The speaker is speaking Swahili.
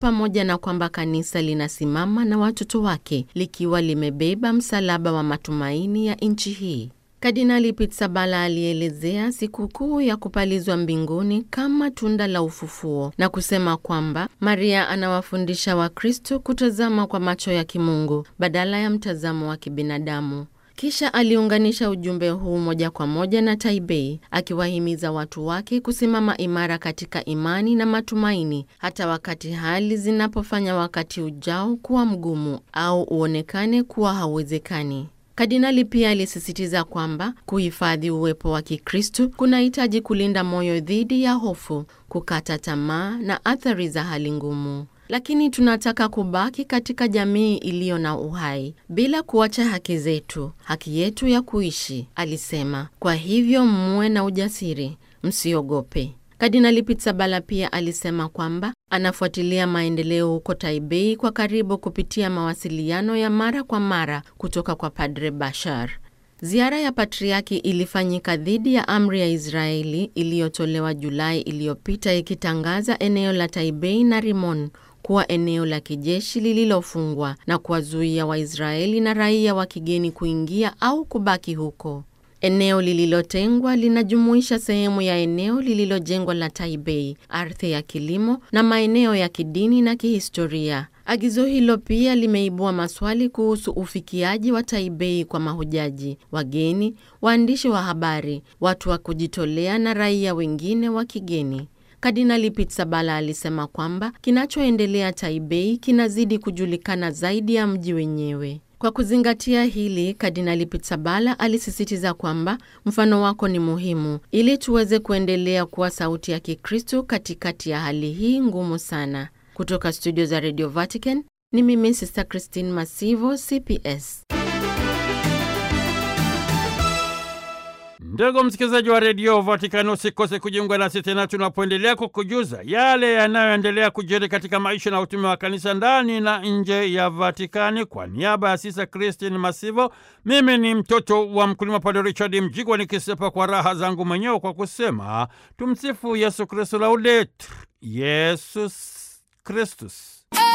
pamoja na kwamba kanisa linasimama na watoto wake likiwa limebeba msalaba wa matumaini ya nchi hii. Kardinali Pizzaballa alielezea sikukuu ya kupalizwa mbinguni kama tunda la ufufuo na kusema kwamba Maria anawafundisha Wakristo kutazama kwa macho ya kimungu badala ya mtazamo wa kibinadamu. Kisha aliunganisha ujumbe huu moja kwa moja na Taipei, akiwahimiza watu wake kusimama imara katika imani na matumaini, hata wakati hali zinapofanya wakati ujao kuwa mgumu au uonekane kuwa hauwezekani. Kardinali pia alisisitiza kwamba kuhifadhi uwepo wa Kikristo kunahitaji kulinda moyo dhidi ya hofu, kukata tamaa na athari za hali ngumu. Lakini tunataka kubaki katika jamii iliyo na uhai bila kuacha haki zetu, haki yetu ya kuishi, alisema. Kwa hivyo muwe na ujasiri, msiogope. Kardinali Pizzaballa pia alisema kwamba anafuatilia maendeleo huko Taipei kwa karibu kupitia mawasiliano ya mara kwa mara kutoka kwa Padre Bashar. Ziara ya patriaki ilifanyika dhidi ya amri ya Israeli iliyotolewa Julai iliyopita ikitangaza eneo la Taipei na Rimon kuwa eneo la kijeshi lililofungwa na kuwazuia Waisraeli na raia wa kigeni kuingia au kubaki huko. Eneo lililotengwa linajumuisha sehemu ya eneo lililojengwa la Taipei, ardhi ya kilimo na maeneo ya kidini na kihistoria. Agizo hilo pia limeibua maswali kuhusu ufikiaji wa Taipei kwa mahujaji, wageni, waandishi wa habari, watu wa kujitolea na raia wengine wa kigeni. Kardinali Pizzaballa alisema kwamba kinachoendelea Taipei kinazidi kujulikana zaidi ya mji wenyewe. Kwa kuzingatia hili, Kardinali Pizzaballa alisisitiza kwamba mfano wako ni muhimu ili tuweze kuendelea kuwa sauti ya Kikristo katikati ya hali hii ngumu sana. Kutoka studio za Radio Vatican ni mimi Sister Christine Masivo, CPS. Ndugu msikilizaji wa redio Vatikani, usikose kujiunga nasi tena tunapoendelea kukujuza yale yanayoendelea kujiri katika maisha na utume wa kanisa ndani na nje ya Vatikani. Kwa niaba ya Sisa Kristin Masivo, mimi ni mtoto wa mkulima Padre Richard Mjigwa, nikisepa kwa raha zangu mwenyewe kwa kusema tumsifu Yesu Kristu, laudetur Yesus Kristus.